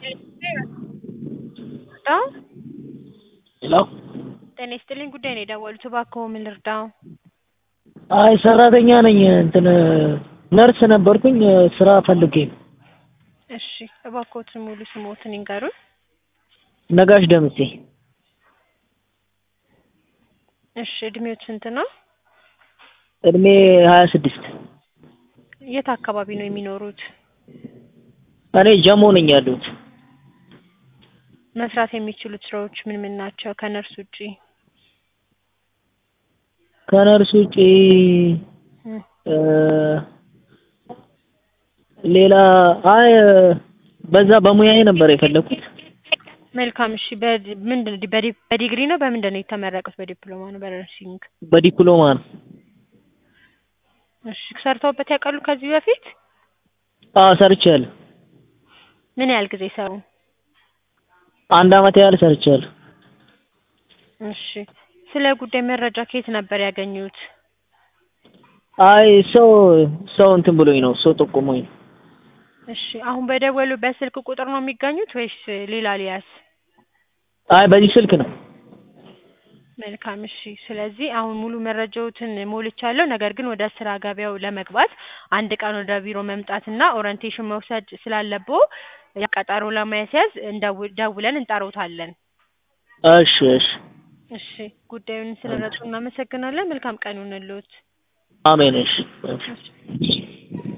ልርዳው? ሄሎ ጤና ይስጥልኝ ጉዳይ ነው የደወሉት እባክዎ ምን ልርዳው? አይ ሰራተኛ ነኝ እንትን ነርስ ነበርኩኝ ስራ ፈልጌ ነው። እሺ እባክዎትን ሙሉ ስምዎትን ይንገሩን? ነጋሽ ደምሴ እሺ እድሜዎት ስንት ነው? እድሜ ሀያ ስድስት የት አካባቢ ነው የሚኖሩት? እኔ ጀሞ ነኝ ያለሁት። መስራት የሚችሉት ስራዎች ምን ምን ናቸው ከነርስ ውጪ? ከነርስ ውጪ እም፣ እ ሌላ አይ በዛ በሙያዬ ነበር የፈለኩት። መልካም እሺ በዲ- ምንድን ነው በዲ- በዲግሪ ነው በምንድን ነው የተመረቁት? በዲፕሎማ ነው በነርሲንግ? በዲፕሎማ ነው። እሺ ሰርተውበት ያውቃሉ ከዚህ በፊት? አዎ ሰርቻለሁ። ምን ያህል ጊዜ ሰሩ? አንድ አመት ያህል ሰርቻለሁ። እሺ ስለ ጉዳይ መረጃ ከየት ነበር ያገኙት? አይ ሰው ሰው እንትን ብሎኝ ነው ሰው ጠቁሞኝ ነው። እሺ አሁን በደወሉበት ስልክ ቁጥር ነው የሚገኙት ወይስ ሌላ ሊያዝ? አይ በዚህ ስልክ ነው። መልካም እሺ። ስለዚህ አሁን ሙሉ መረጃዎትን ሞልቻለሁ። ነገር ግን ወደ ስራ ገበያው ለመግባት አንድ ቀን ወደ ቢሮ መምጣትና ኦሪንቴሽን መውሰድ ስላለብዎ ቀጠሮ ለማስያዝ እንደው- ደውለን እንጠራዎታለን። እሺ እሺ እሺ ጉዳዩን ስለረዱ እናመሰግናለን። መልካም ቀን ይሁንልዎት። አሜን እሺ። እሺ